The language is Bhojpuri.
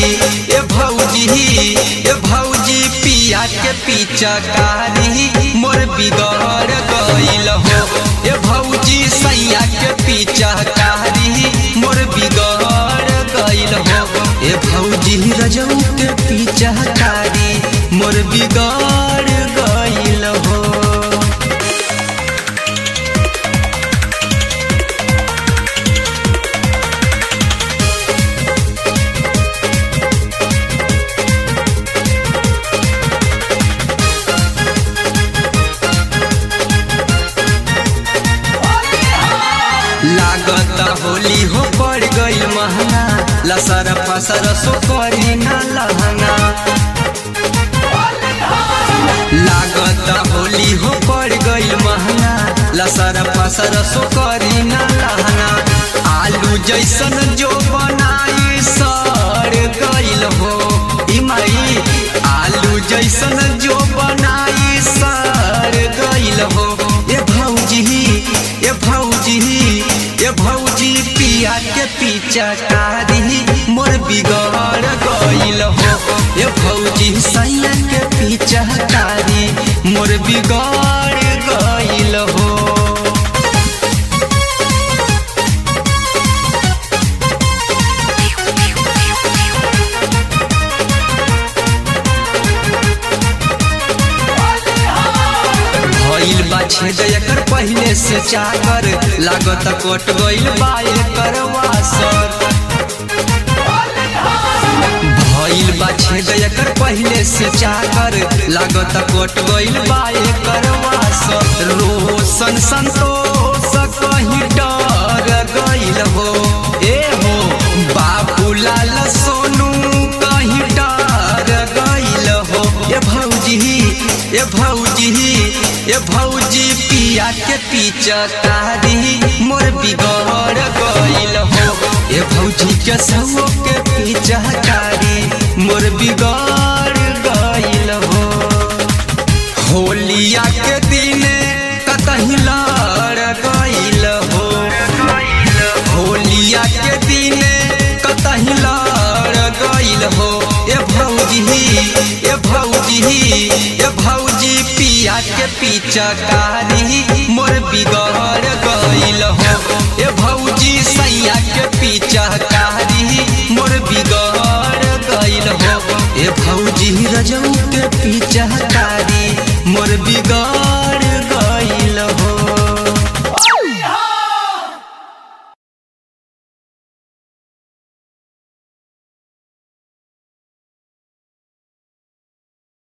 ए भौजी ए भौजी पिया के पिचकारी मोर बिगड़ गइल हो ए भौजी सैया के पिचकारी मोर बिगड़ गइल हो ए भौजी रजऊ के पिचकारी मोर बिगड़ गइल हो लागत होली हो पड़ गइल महंगा लसर फसर सो करी ना लहंगा लागत होली हो पड़ गइल महंगा लसर फसर सो करी ना लहंगा आलू जैसन जो बनाई सड़ गइल हो ई माई आलू जैसन जो बनाई सड़ गइल हो ए भौजी ए भौजी ए भौजी पिया के पिचकारी मोर बिगड़ गइल हो ए भौजी सैया के पिचकारी मोर बिगड़ गइल हो भइल बा छेद एकर पहिले से चाकर लागत कट गइल बा एकर वासर भइल बा छेद एकर पहिले से चाकर लागत कट गइल बा एकर वासर रोशन संतोष कहीं डर गइल हो ए हो बाबूलाल सोनू कहीं डर गइल हो ए भौजी ए भौजी ए भौजी पिया के पिचकारी मोर बिगड़ गइल हो ए भौजी के सौ के पिचकारी मोर बिगड़ गइल हो होलिया के दिने कतही लड़ गइल हो होलिया के दिने कतही लड़ गइल हो ए भौजी ए भौजी ए भौजी पिया के पिचकारी मोर बिगड़ गइल हो ए भौजी सैया के पिचकारी मोर बिगड़ गइल हो ए भौजी रजऊ के पिचकारी मोर बिगड़